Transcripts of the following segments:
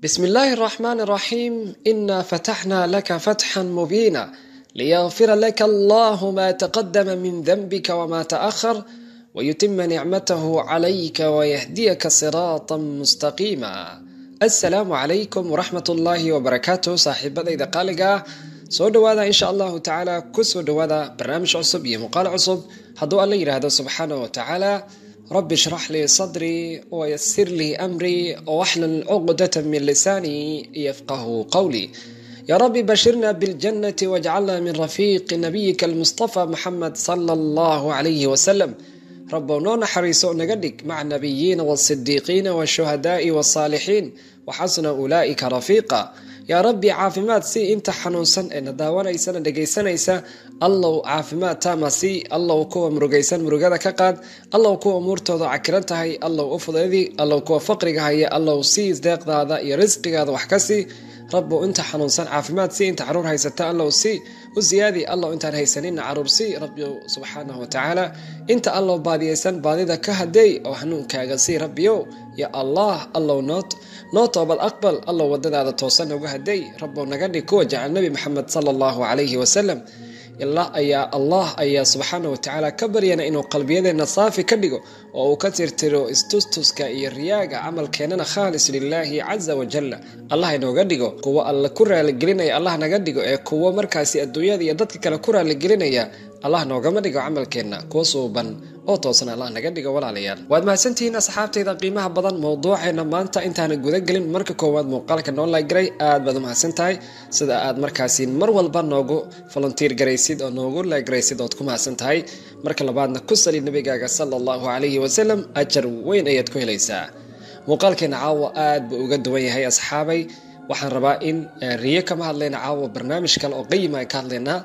بسم الله الرحمن الرحيم إنا فتحنا لك فتحا مبينا ليغفر لك الله ما تقدم من ذنبك وما تأخر ويتم نعمته عليك ويهديك صراطا مستقيما السلام عليكم ورحمة الله وبركاته صاحبadayda qaaliga ah soo dhawaada insha allahu tacaala kusoo dhawaada barnaamij cusub iyo muuqaal cusub hadduu alla yidhaahdo subxaana wa tacaala rabi shrax lii sadrii wayasir lii amrii waxlul cuqdata min lisaanii yafqahu qawlii يا رب بشرنا بالجنة واجعلنا من رفيق نبيك المصطفى محمد صلى الله عليه وسلم ربنا نحريسو نقدك مع النبيين والصديقين والشهداء والصالحين وحسن أولئك رفيقا yaa rabbi caafimaad si inta xanuunsan ee na daawanaysana dhegaysanaysa allow caafimaad taama si allow kuwa murugaysan murugada ka qaad allow kuwa umuurtooda cakiran tahay allow u fudaydi allow kuwa faqriga haya allow sii deeqdaada iyo risqigaada wax ka sii rabbow inta xanuunsan caafimaad si inta caruur haysata allow si u siyaadi allow intaan haysanina caruur si rabbi subxaanahu watacaala inta allow baadiyaysan baadida ka hadeey oo hanuunkaaga sii rabbiyow ya allah allow noot noo toobad aqbal allow wadadaada toosan uga haday rabbow naga dhig kuwa jecel nabi maxamed sala allahu calayhi wasalam ilaa ayaa allah ayaa subxaana watacaala ka baryana inuu qalbiyadeenna saafi ka dhigo oo uu ka tirtiro istustuska iyo riyaaga camalkeennana khaalis lilaahi caza wajalla allah inooga dhigo kuwo alla ku raaligelinaya allah naga dhigo ee kuwo markaasi adduunyada iyo dadka kale ku raaligelinaya allah noogama dhigo camalkeenna kuwa suuban oo toosan allah naga dhigo walaalayaal waad mahadsantihiin asxaabtayda qiimaha badan mowduuceena maanta intaana gudagelin marka koowaad muuqaalka noo laagaray aad baad u mahadsan tahay sida aad markaasi mar walba noogu volunteer garaysid oo noogu laagaraysid ood ku mahadsan tahay marka labaadna ku sali nabigaaga sala allahu calayhi wasalam ajar weyn ayaad ku helaysaa muuqaalkeena caawa aad buu uga duwan yahay asxaabay waxaan rabaa in riyo kama hadlayna caawa barnaamij kale oo qayima ay ka hadlaynaa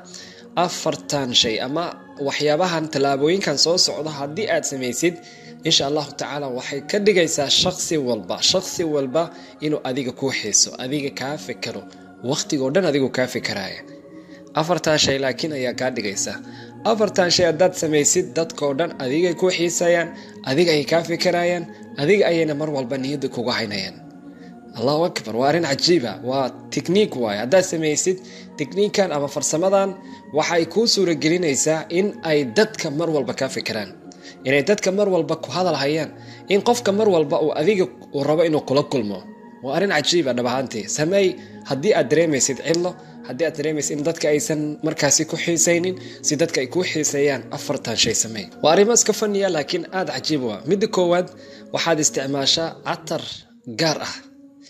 afartan shay ama waxyaabahan tallaabooyinkan soo socdo haddii aad samaysid insha allahu tacaala waxay ka dhigaysaa shaqsi walba shaqsi walba inuu adiga kuu xiiso adiga kaa fikero waqtigoo dhan adigu kaa fikeraaya afartan shay laakiin ayaa kaa dhigaysa afartan shay haddaad samaysid dadkao dhan adigay kuu xiisayaan adiga ayay kaa fikeraayaan adiga ayayna mar walba niyadda kuga haynayaan allahu akbar waa arrin cajiiba waa tikniik waay haddaad samaysid tikniikan ama farsamadan waxay kuu suuragelinaysaa in ay dadka mar walba kaa fikiraan inay dadka mar walba ku hadal hayaan in qofka mar walba uu adiga uu rabo inuu kula kulmo waa arrin cajiiba dhab ahaantii sameey haddii aad dareemaysid cidlo haddii aad dareemaysid in dadka aysan markaasi ku xiisaynin si dadka ay kuu xiiseeyaan afartan shay sameey waa arrimo iska faniya laakiin aada cajiib u ah midda koowaad waxaad isticmaashaa catar gaar ah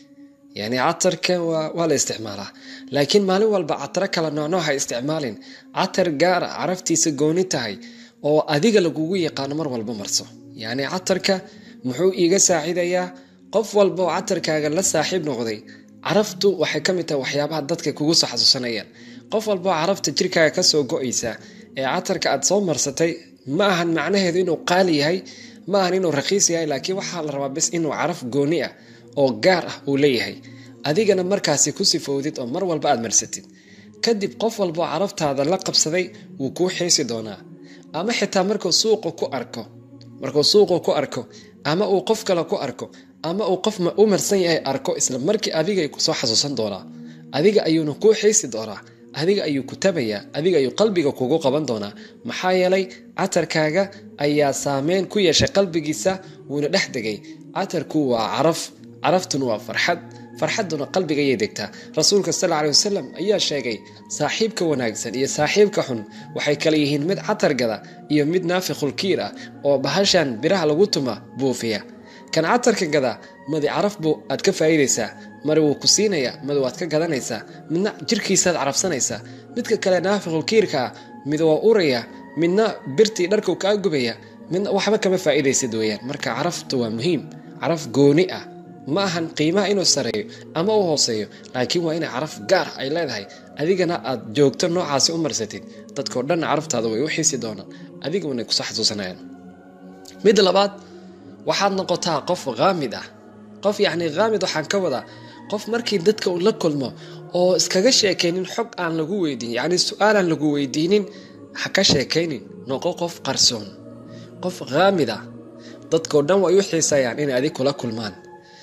yani catarka waa la isticmaalaa laakiin maalin walba cataro kala noocnooc ha isticmaalin catar gaara caraftiisa gooni tahay oo adiga lagugu yaqaano mar walba marso yacni catarka muxuu iiga saacidayaa qof walba oo catarkaaga la saaxiib noqday caraftu waxay ka mid tahay waxyaabaha dadka kugu soo xasuusanayaan qof walba oo carafta jirkaaga kasoo go-aysa ee catarka aad soo marsatay ma ahan macnaheedu inuu qaali yahay ma ahan inuu rakiis yahay laakiin waxaa la rabaa bis inuu caraf gooni ah oo gaar ah uu leeyahay adigana markaasi ku sifowdid oo mar walba aad marsatid kadib qof walboo caraftaada la qabsaday wuu kuu xiisi doonaa ama xitaa markuu suuqa ku arko markuu suuqu ku arko ama uu qof kale ku arko ama uu qof u marsan yahay arko isla markii adiga kusoo xasuusan doonaa adiga ayuuna kuu xiisi doonaa adiga ayuu ku tabayaa adiga ayuu qalbiga kugu qaban doonaa maxaa yeelay catarkaaga ayaa saameyn ku yeeshay qalbigiisa wuuna dhex degay catarku waa caraf caraftuna waa farxad farxaduna qalbiga ayay degtaa rasuulka sal aley wasalam ayaa sheegay saaxiibka wanaagsan iyo saaxiibka xun waxay kala yihiin mid catargada iyo mid naafiqulkiir ah oo bahashan biraha lagu tuma buufiya kan catarka gada madi caraf buu aad ka faa'iidaysaa mari wuu ku siinayaa madi waad ka gadanaysaa midna jirkiisaad carafsanaysaa midka kale naafiqulkiirkaa mid waa uraya midna birtii dharkuu kaa gubaya midna waxba kama faa'iidaysid weeyaan marka caraftu waa muhiim caraf gooni ah ma ahan qiimaha inuu sareeyo ama u hooseeyo laakiin waa inay caraf gaar ay leedahay adigana aad joogto noocaasi u marsatid dadkao dhanna caraftaada way u xiisi doonaan adiga wanay kusoo xasuusanayaan midda labaad waxaad noqotaa qof haamid ah qof yacni haamid waxaan ka wadaa qof markii dadka uu la kulmo oo iskaga sheekaynin xog aan lagu weydiin yacni su-aalaan lagu weydiinin ha ka sheekaynin noqo qof qarsoon qof haamid ah dadkao dhan way u xiisayaan inay adig kula kulmaan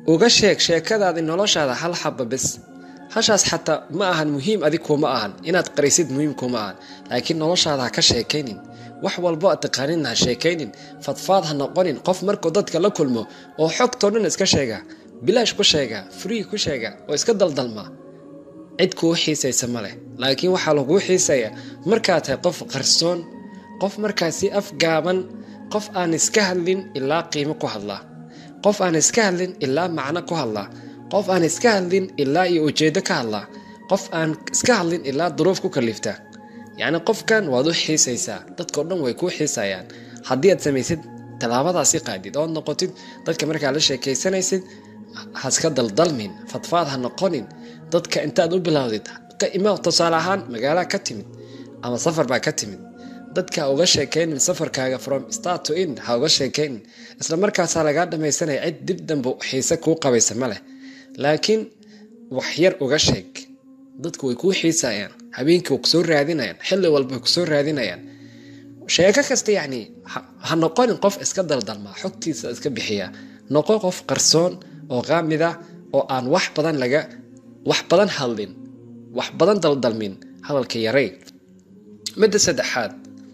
uga sheeg sheekadaadi noloshaada hal xaba bes hashaas xataa ma ahan muhiim adig kuma ahan inaad qarisid muhiim kuma ahan laakiin noloshaada ha ka sheekaynin wax walbo aad taqaanin ha sheekaynin fadfaad ha noqonin qof markuu dadka la kulmo oo xogtoo dhan iska sheega bilaash ku sheega free ku sheega oo iska daldalma cid kuu xiisaysa ma leh laakiin waxaa laguu xiisaya markaad tahay qof qarsoon qof markaasi afgaaban qof aan iska hadlin ilaa qiimo ku hadlaa qof aan iska hadlin ilaa macno ku hadlaa qof aan iska hadlin ilaa iyo ujeedo ka hadlaa qof aan iska hadlin ilaa duruuf ku kalifta yacni qofkan waad u xiisaysaa dadkao dhan way kuu xiisayaan haddii aad samaysid tallaabadaasi qaadid ood noqotid dadka markaa la sheekaysanaysid haska daldalmin fadfaad ha noqonin dadka intaad u bilowdid ka ima tusaale ahaan magaalaa ka timid ama safar baa ka timid dadka ha uga sheekaynin safarkaaga from start to end ha uga sheekaynin isla markaasaa lagaa dhamaysanaya cid dib dambe xiise kuu qabaysa ma leh laakiin wax yar uga sheeg dadku way kuu xiisayaan habeenkii way kusoo raadinayaan xilli walba way kusoo raadinayaan sheeko kasta yacni ha noqonin qof iska daldalma xogtiisa iska bixiya noqo qof qarsoon oo qaamid ah oo aan wax badan laga wax badan hadlin wax badan daldalmin hadalka yaray midda saddexaad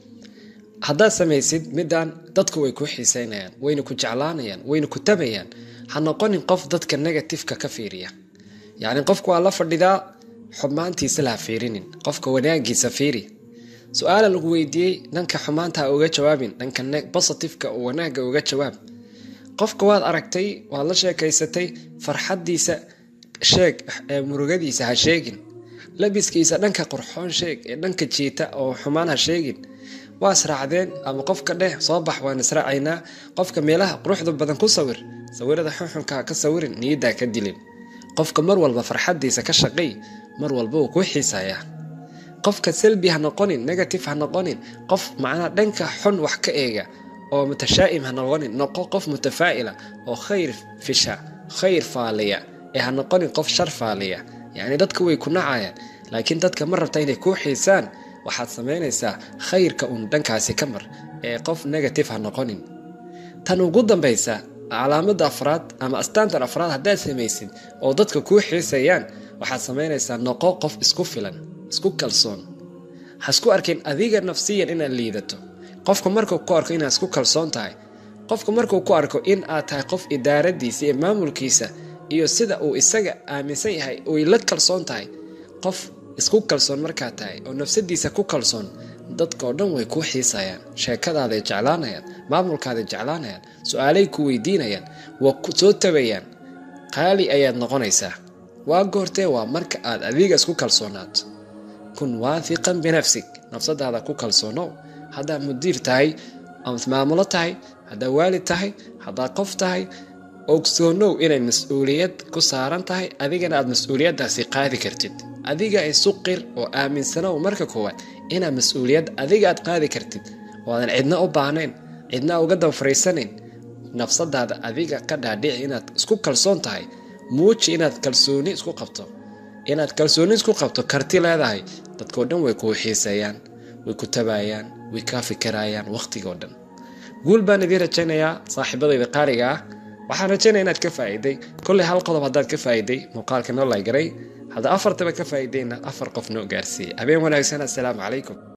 haddaad samaysid middan dadku way kuu xiiseynayaan wayna ku jeclaanayaan wayna ku tabayaan ha noqonin qof dadka negatifeka ka fiiriya yacni qofku waa la fadhidaa xumaantiisa laha fiirinin qofka wanaagiisa fiiri su-aala lagu weydiiyey dhanka xumaanta ha uga jawaabin dhanka positifeka oo wanaagga uga jawaab qofka waad aragtay waad la sheekaysatay farxaddiisa sheeg ee murugadiisa ha sheegin labiskiisa dhanka qurxoon sheeg ee dhanka jiita oo xumaan ha sheegin waa israacdeen ama qofka dheh soo bax waan israacaynaa qofka meelaha quruxda badan ku sawir sawirada xunxunka ha ka sawirin niyaddaa ka dilin qofka mar walba farxaddiisa ka shaqay mar walba wuu kuu xiisayaa qofka selbi ha noqonin negative ha noqonin qof macnaha dhanka xun wax ka eega oo mutashaa'im ha noqonin noqo qof mutafaa'ila oo khayr fisha khayr faaliya ee ha noqonin qof shar faaliya yacni dadka way ku nacayaan laakiin dadka ma rabta inay kuu xiisaan waxaad samaynaysaa khayrka uun dhankaasi ka mar ee qof negative ha noqonin tan ugu dambaysa calaamada afraad ama astaantan afraad haddaad samaysid oo dadka kuu xiisayaan waxaad samaynaysaa noqo qof isku filan isku kalsoon ha isku arkin adiga nafsiyan inaad liidato qofka markuu ku arko inaad isku kalsoon tahay qofka markuu ku arko in aad tahay qof idaaradiisa iyo maamulkiisa iyo sida uu isaga aaminsan yahay uy la kalsoon tahay qof isku kalsoon markaad tahay oo nafsadiisa ku kalsoon dadkao dhan way kuu xiisayaan sheekadaaday jeclaanayaan maamulkaaday jeclaanayaan su-aalay ku weydiinayaan waa ku soo tabayaan qaali ayaad noqonaysaa waa goortee waa marka aad adiga isku kalsoonaato kun waahiqan binafsig nafsadaada ku kalsoonow haddaad mudiir tahay amaad maamulo tahay haddaad waalid tahay haddaad qof tahay ogsoonow inay mas-uuliyad ku saaran tahay adigana aad mas-uuliyaddaasi qaadi kartid adiga isu qir oo aaminsanow marka koowaad inaad mas-uuliyad adiga aad qaadi kartid oo aadan cidna u baahnayn cidna uga daba fariisanayn nafsadaada adiga ka dhaadhici inaad isku kalsoon tahay muuji inaad kalsooni isku qabto inaad kalsooni isku qabto karti leedahay dadkao dhan way kuu xiiseeyaan way ku tabaayaan way kaa fikirayaan wakhtigoo dhan guul baan idiin rajaynayaa saaxiibadayda qaaliga ah waxaan rajaynaya inaad ka faa'iiday kolley hal qodob haddaad ka faa'iiday muuqaalka noo laygaray hadda afartaba ka faa'iidayna afar qof noo gaarsiiyey habeen wanaagsan assalaamu calaykum